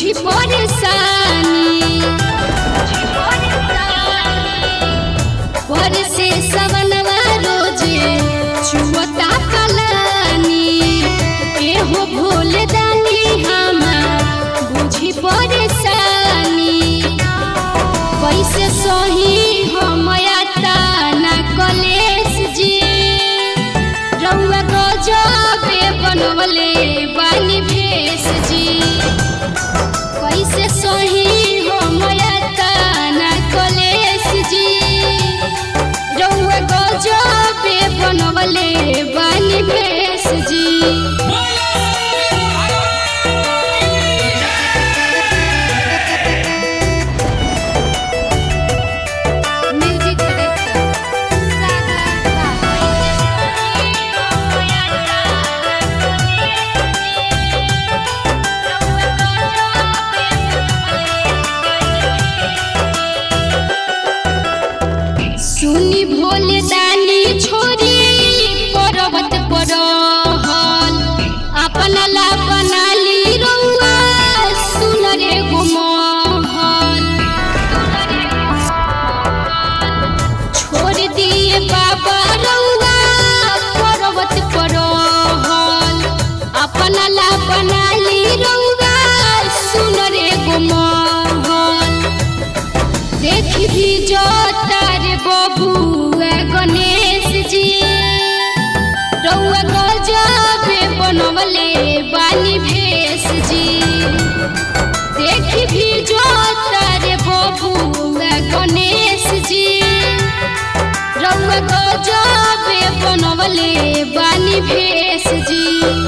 बुझी परेशानी पर से सवनवा रोजे छुअता कलानी एहो भोले दानी हमार बुझी परेशानी कैसे सही हमया ताना कलेश जी रउआ गजबे बनवले बानी भेष जी कैसे सही हमया ताना कलेश जी रउआ गजबे बनवले बानी भेष जी म्यूजिक डायरेक्टर सुनी भोले दानी छोरी पर्वत पर रहल अपना ला बनाली रउआ सुन रे गुमहल छोड़ दिए बाबा रउआ पर्वत पर रहल अपना ला बनाली रउआ सुन रे गुमहल देखी भी जो तारे बबुआ गणेश जी रउआ गजबे बनवले बानी भेष जी देखी भी जो तारे बबुआ गणेश जी रउआ गजबे बनवले बानी भेष जी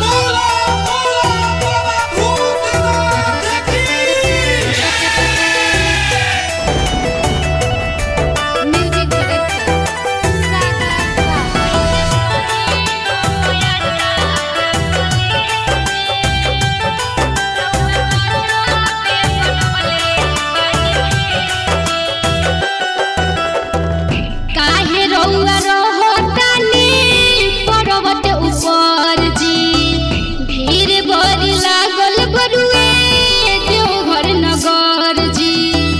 म्यूजिक डायरेक्टर काहे रउआ रहतानी पर्वत ऊपर जी भीड़ बड़ी लागल बरुए देवघर नगर जी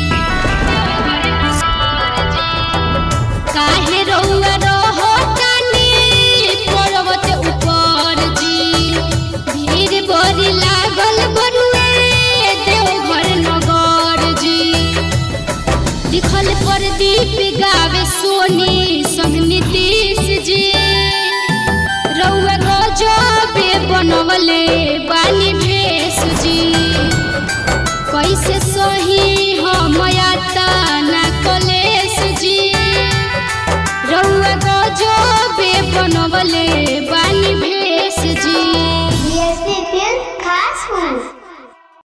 काहे रउआ रहतानी पर्वत ऊपर जी भीड़ बड़ी लागल बरुए देवघर नगर जी लिखल प्रदीप गावे सोनी संग नीतीश जी रउआ गजबे बनवले बानी भेष जी कैसे सही हमया ताना कलेश जी रउआ गजबे बनवले बा